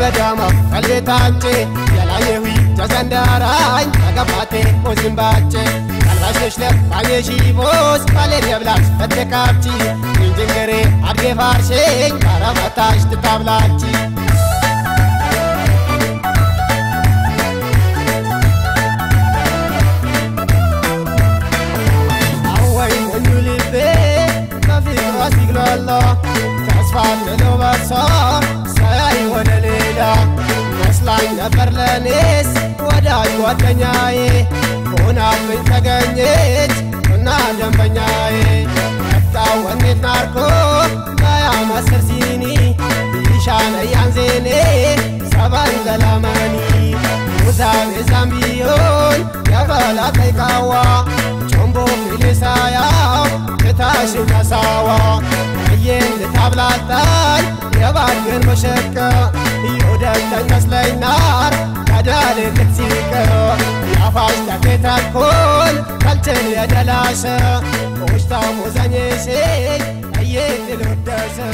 ገዳማ ቀልቤታንቼ የላየዊ ጀዘንዳራኝ ተገባቴ ሞዝምባቼ ቀልባሽሽለ ባየሺቦስ ባሌን የብላሽ በተካብቺ እንጅንገሬ አድጌ ፋርሼኝ ባረመታሽ ትታብላቺ አወይ ሞኙ ልቤ በፍቅሯ ሲግሏላ ተስፋ ምለው በሷ ሳያይ ወደ ሌላ መስላኝ ነበር ለኔስ ወዳጅ ጓደኛዬ ሆናብኝ ተገኘች እና ደንበኛዬ መጣው ወኔት ናርኮ በያ መስር ሲኒ ይሻነ ያንዜኔ ሰባን ዘላመኒ ሙዛቤ ዛምቢዮን የበላ ጠይቃዋ ጮምቦ ፊሊሳያው ክታሽን ከሳዋ እየን ልታብላጣኝ የባድገን መሸቀ ይውደተኝ መስለኝናር ከዳል ክትሲቀ ያፋሽ ተኬታኮን ከልችን የደላሸ ቆሽታ ሞዘኝሼ እየትልወደሰ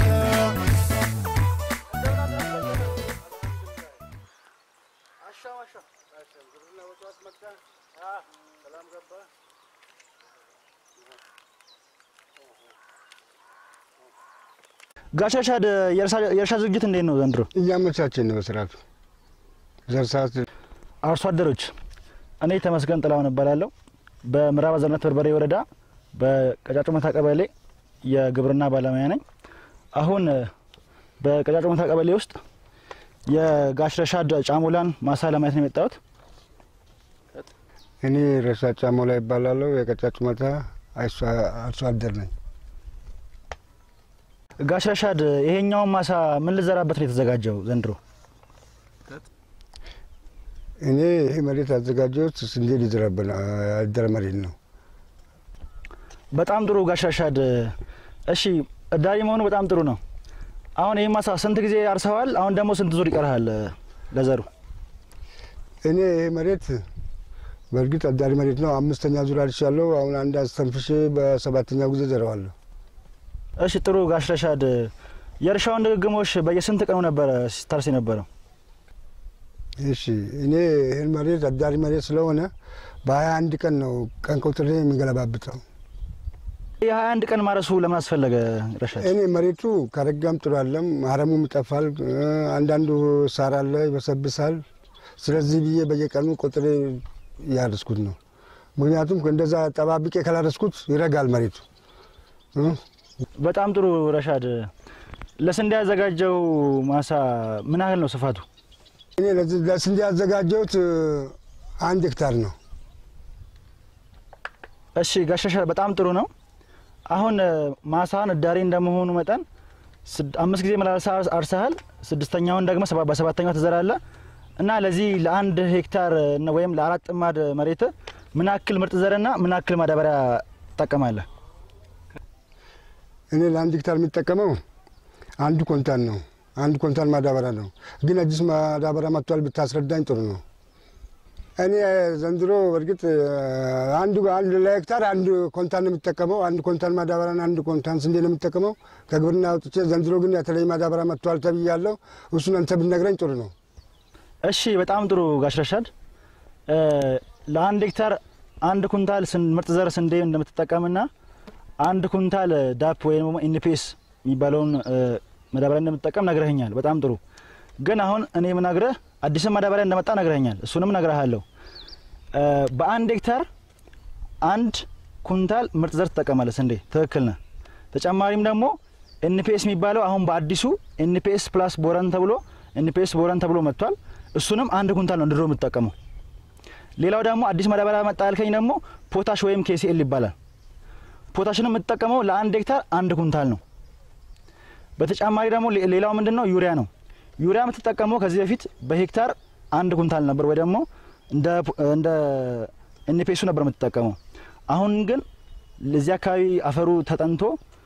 ጋሽ ረሻድ የእርሻ ዝግጅት እንዴት ነው ዘንድሮ? እያመቻችን ነው በስርዓቱ ዘር ሰዓት አርሶ አደሮች፣ እኔ ተመስገን ጥላሁን እባላለሁ። በምዕራብ አዘርነት በርበሬ ወረዳ በቀጫጮ መታ ቀበሌ የግብርና ባለሙያ ነኝ። አሁን በቀጫጮ መታ ቀበሌ ውስጥ የጋሽ ረሻድ ጫሞላን ማሳ ለማየት ነው የመጣሁት። እኔ ረሳ ጫሞ ላይ ይባላለሁ። የቀጫጭ መታ አርሶ አደር ነኝ። ጋሽ ረሻድ ይሄኛውን ማሳ ምን ልዘራበት ነው የተዘጋጀው ዘንድሮ? እኔ ይህ መሬት አዘጋጀሁት ስንዴ ሊዘራብን ያደረ መሬት ነው። በጣም ጥሩ ጋሽ ረሻድ። እሺ እዳሪ መሆኑ በጣም ጥሩ ነው። አሁን ይህ ማሳ ስንት ጊዜ አርሰዋል? አሁን ደግሞ ስንት ዙር ይቀርሃል ለዘሩ? እኔ ይህ መሬት በእርግጥ አዳሪ መሬት ነው። አምስተኛ ዙር አርሻለሁ። አሁን አንድ አስተንፍሼ በሰባተኛው ጊዜ ዘረዋለሁ። እሺ ጥሩ ጋሽ ረሻድ፣ የእርሻውን ድግግሞሽ በየስንት ቀኑ ነበረ ሲታርስ የነበረው? እሺ እኔ ይህን መሬት አዳሪ መሬት ስለሆነ በሀያ አንድ ቀን ነው ቀን ቆጥሬ የሚገለባብጠው። የሀያ አንድ ቀን ማረሱ ለምን አስፈለገ ረሻድ? እኔ መሬቱ ከረጋም ጥሩ አለም፣ አረሙም ይጠፋል፣ አንዳንዱ ሳር አለ ይበሰብሳል። ስለዚህ ብዬ በየቀኑ ቆጥሬ እያረስኩት ነው። ምክንያቱም እንደዛ ጠባብቄ ካላረስኩት ይረጋል መሬቱ። በጣም ጥሩ ረሻድ። ለስንዴ ያዘጋጀው ማሳ ምን ያህል ነው ስፋቱ? እኔ ለስንዴ ያዘጋጀሁት አንድ ሄክታር ነው። እሺ ጋሽ ረሻድ በጣም ጥሩ ነው። አሁን ማሳን እዳሪ እንደመሆኑ መጠን አምስት ጊዜ መላልሳ አርሰሃል። ስድስተኛውን ደግሞ በሰባተኛው ትዘራለህ እና ለዚህ ለአንድ ሄክታር ወይም ለአራት ጥማድ መሬት ምን ያክል ምርጥ ዘርና ምን ያክል ማዳበሪያ ትጠቀማለህ? እኔ ለአንድ ሄክታር የሚጠቀመው አንዱ ኮንታን ነው። አንድ ኮንታን ማዳበሪያ ነው። ግን አዲስ ማዳበሪያ መጥቷል፣ ብታስረዳኝ ጥሩ ነው። እኔ ዘንድሮ በእርግጥ አንዱ አንድ ለሄክታር አንድ ኮንታን ነው የሚጠቀመው። አንድ ኮንታን ማዳበሪያና አንድ ኮንታን ስንዴ ነው የሚጠቀመው ከግብርና አውጥቼ። ዘንድሮ ግን የተለየ ማዳበሪያ መጥቷል ተብያለሁ። እሱን አንተ ብትነግረኝ ጥሩ ነው። እሺ በጣም ጥሩ ጋሽ ረሻድ። ለአንድ ሄክታር አንድ ኩንታል ምርጥ ዘር ስንዴ እንደምትጠቀምና አንድ ኩንታል ዳፕ ወይም ደግሞ ኢንፒኤስ የሚባለውን ማዳበሪያ እንደምትጠቀም ነግረኸኛል። በጣም ጥሩ። ግን አሁን እኔ የምነግርህ አዲስን ማዳበሪያ እንደመጣ ነግረኸኛል። እሱንም ነግረሃለሁ። በአንድ ሄክታር አንድ ኩንታል ምርጥ ዘር ትጠቀማለህ ስንዴ። ትክክል ነህ። ተጨማሪም ደግሞ ኤንፒኤስ የሚባለው አሁን በአዲሱ ኤንፒኤስ ፕላስ ቦረን ተብሎ ኤንፒኤስ ቦረን ተብሎ መጥቷል። እሱንም አንድ ኩንታል ነው ድሮ የምትጠቀመው። ሌላው ደግሞ አዲስ ማዳበሪያ መጣ ያልከኝ ደግሞ ፖታሽ ወይም ኬሲኤል ይባላል። ፖታሽን የምትጠቀመው ለአንድ ሄክታር አንድ ኩንታል ነው። በተጨማሪ ደግሞ ሌላው ምንድን ነው? ዩሪያ ነው። ዩሪያ የምትጠቀመው ከዚህ በፊት በሄክታር አንድ ኩንታል ነበር፣ ወይ ደግሞ እንደ ኤንፒኤሱ ነበር የምትጠቀመው። አሁን ግን ለዚህ አካባቢ አፈሩ ተጠንቶ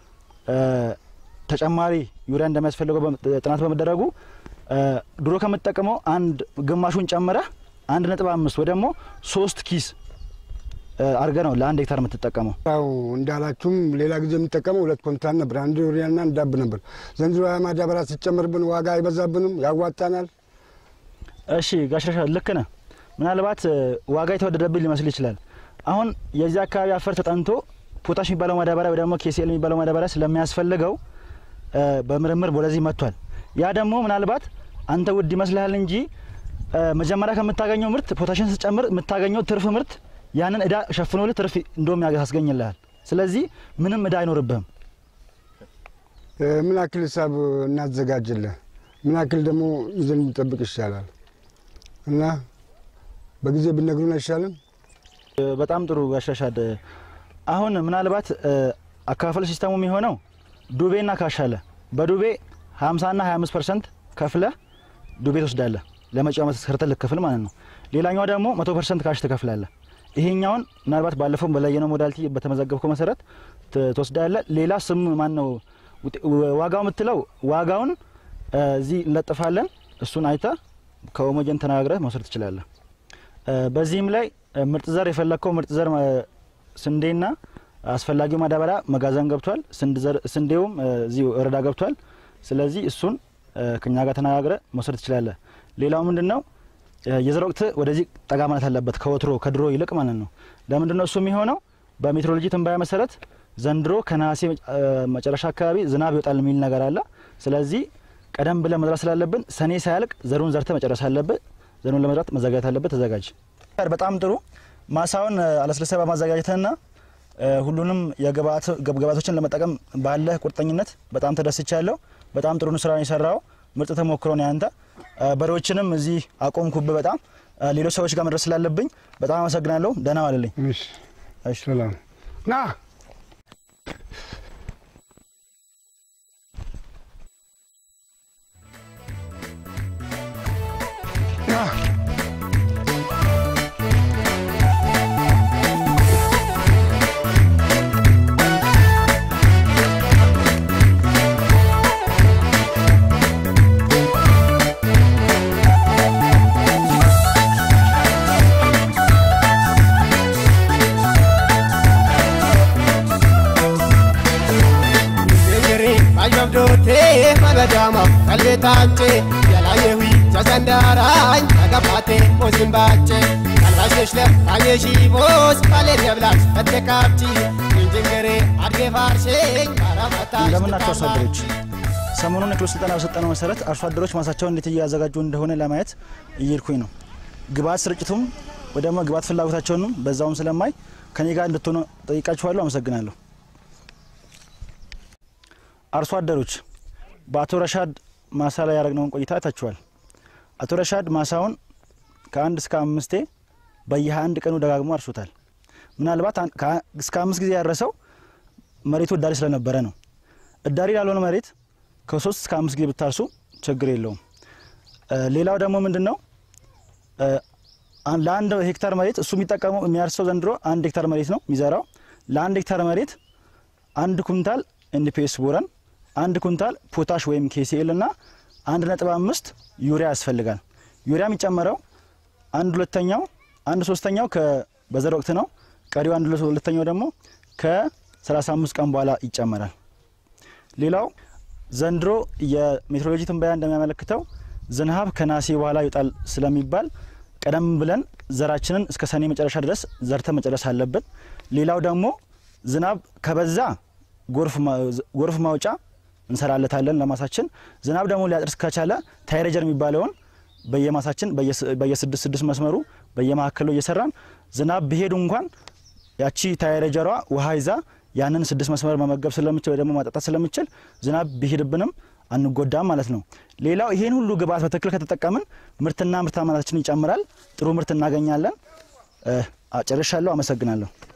ተጨማሪ ዩሪያ እንደሚያስፈልገው ጥናት በመደረጉ ድሮ ከምትጠቀመው አንድ ግማሹን ጨምረህ አንድ ነጥብ አምስት ወይ ደግሞ ሶስት ኪስ አድርገህ ነው ለአንድ ሄክታር የምትጠቀመው። ያው እንዳላችሁም ሌላ ጊዜ የምጠቀመው ሁለት ኮንታን ነበር፣ አንድ ዩሪያና አንድ ዳብ ነበር። ዘንድሮ ማዳበሪያ ሲጨምርብን ዋጋ አይበዛብንም፣ ያዋጣናል። እሺ ጋሽረሻ ልክ ነህ። ምናልባት እ፣ ዋጋ የተወደደብኝ ሊመስል ይችላል። አሁን የዚህ አካባቢ አፈር ተጠንቶ ፖታሽ የሚባለው ማዳበሪያ ወይ ደግሞ ኬሲኤል የሚባለው ማዳበሪያ ስለሚያስፈልገው እ፣ በምርምር ወደዚህ መጥቷል። ያ ደግሞ ምናልባት አንተ ውድ ይመስልሃል እንጂ እ፣ መጀመሪያ ከምታገኘው ምርት ፖታሽን ስጨምር የምታገኘው ትርፍ ምርት ያንን እዳ ሸፍኖልህ ትርፍ እንደውም ያስገኝልሃል። ስለዚህ ምንም እዳ አይኖርብህም። እ፣ ምን ያክል ሂሳብ እናዘጋጅልህ? ምን ያክል ደግሞ ይዘን እንጠብቅ ይሻላል? እና በጊዜ ብነግሩን አይሻልም? እ፣ በጣም ጥሩ ጋሻሻድ። አሁን ምናልባት እ፣ አከፋፈል ሲስተሙ የሚሆነው ዱቤና ካሽ አለ። በዱቤ 50 ና 25 ፐርሰንት ከፍለህ ዱቤ ትወስዳለህ ለመጪው ዓመት ሰርተህ ልክፍል ማለት ነው። ሌላኛው ደግሞ 100 ፐርሰንት ካሽ ትከፍላለህ። ይሄኛውን ምናልባት ባለፈው በለየነው ሞዳሊቲ በተመዘገብከው መሰረት ት- ትወስዳለህ። ሌላ ስም ማን ነው ውጤ- ወ- ዋጋው የምትለው ዋጋውን እ፣ እዚህ እንለጥፋለን። እሱን አይተህ ከኦሞጀን ተነጋግረህ መውሰድ ትችላለህ። እ፣ በዚህም ላይ እ፣ ምርጥ ዘር የፈለግከው ምርጥ ዘር እ፣ ስንዴና አስፈላጊው ማዳበሪያ መጋዘን ገብቷል። ስንድ ዘር- ስንዴውም እ፣ እዚሁ እረዳ ገብቷል። ስለዚህ እሱን እ፣ ከኛ ጋር ተነጋግረ መውሰድ ትችላለህ። ሌላው ምንድን ነው እ፣ የዘር ወቅት ወደዚህ ጠጋ ማለት አለበት ከወትሮ ከድሮ ይልቅ ማለት ነው። ለምንድን ነው እሱ የሚሆነው? በሜትሮሎጂ ትንበያ መሰረት ዘንድሮ ከነሐሴ እ፣ መጨረሻ አካባቢ ዝናብ ይወጣል የሚል ነገር አለ። ስለዚህ ቀደም ብለን መዝራት ስላለብን ሰኔ ሳያልቅ ዘሩን ዘርተ መጨረስ አለብህ። ዘሩን ለመዝራት መዘጋጀት አለበት። ተዘጋጅ። በጣም ጥሩ ማሳውን እ፣ አለስልሰ በማዘጋጀትና እ፣ ሁሉንም የግብአት ግብአቶችን ለመጠቀም ባለህ ቁርጠኝነት በጣም ተደስቻለሁ። በጣም ጥሩ ስራ ነው የሰራው። ምርጥ ተሞክሮ ነው ያንተ። እ፣ በሬዎችንም እዚህ አቆምኩብህ። በጣም እ፣ ሌሎች ሰዎች ጋር መድረስ ስላለብኝ በጣም አመሰግናለሁ። ደህና ዋልልኝ። እሺ፣ እሺ። ሰላም ና ና Ingiri ajabdoote maladaama qalbeetaanche yalaayewi jasandaaraany nagabaate ozimbaache kalbaasheshለ ayeሺቦስ ባሌን የብላች በተካብቺ እንጅንገሬ አድጌ ፋርሼኝ ባራመታሽ እንደምናቸው አርሶ አደሮች ሰሞኑን የክሎ ስልጠና በሰጠነው መሰረት አርሶ አደሮች ማሳቸውን እንዴት እያዘጋጁ እንደሆነ ለማየት እየሄድኩኝ ነው። ግብአት ስርጭቱም ወይ ደግሞ ግብአት ፍላጎታቸውንም በዛውም ስለማይ ከኔ ጋር እንድትሆኑ ጠይቃችኋለሁ። አመሰግናለሁ። አርሶ አደሮች በአቶ ረሻድ ማሳ ላይ ያደረግነውን ቆይታ አይታችኋል። አቶ ረሻድ ማሳውን ከአንድ እስከ አምስቴ በየሀያ አንድ ቀኑ ደጋግሞ አርሶታል። ምናልባት አን- ከ- እስከ አምስት ጊዜ ያረሰው መሬቱ እዳሪ ስለነበረ ነው። እዳሪ ላልሆነ መሬት ከሶስት እስከ አምስት ጊዜ ብታርሱ ችግር የለውም። እ፣ ሌላው ደግሞ ምንድን ነው እ፣ አን- ለአንድ ሄክታር መሬት እሱ የሚጠቀመው የሚያርሰው ዘንድሮ አንድ ሄክታር መሬት ነው የሚዘራው። ለአንድ ሄክታር መሬት አንድ ኩንታል ኤንፒኤስ ቦረን፣ አንድ ኩንታል ፖታሽ ወይም ኬሲኤል እና አንድ ነጥብ አምስት ዩሪያ ያስፈልጋል። ዩሪያ የሚጨመረው አንድ ሁለተኛው አንድ ሶስተኛው ከ- በዘር ወቅት ነው። ቀሪው አንድ ሁለተኛው ደግሞ ከ35 ቀን በኋላ ይጨመራል። ሌላው ዘንድሮ የሜትሮሎጂ ትንበያ እንደሚያመለክተው ዝናብ ከነሐሴ በኋላ ይወጣል ስለሚባል ቀደም ብለን ዘራችንን እስከ ሰኔ መጨረሻ ድረስ ዘርተ መጨረስ አለብን። ሌላው ደግሞ ዝናብ ከበዛ ጎርፍ ማ- ጎርፍ ማውጫ እንሰራለታለን ለማሳችን። ዝናብ ደግሞ ሊያጥርስ ከቻለ ታይሬጀር የሚባለውን በየማሳችን በየስ- በየስድስት ስድስት መስመሩ በየመካከሉ እየሰራን ዝናብ ቢሄዱ እንኳን ያቺ ታይሬጀሯ ውሃ ይዛ ያንን ስድስት መስመር መመገብ ስለምችል ወይ ደግሞ ማጠጣት ስለምችል ዝናብ ቢሄድብንም አንጎዳም ማለት ነው። ሌላው ይሄን ሁሉ ግብአት በትክክል ከተጠቀምን ምርትና ምርታማነታችን ይጨምራል። ጥሩ ምርት እናገኛለን። እ፣ ጨርሻለሁ። አመሰግናለሁ።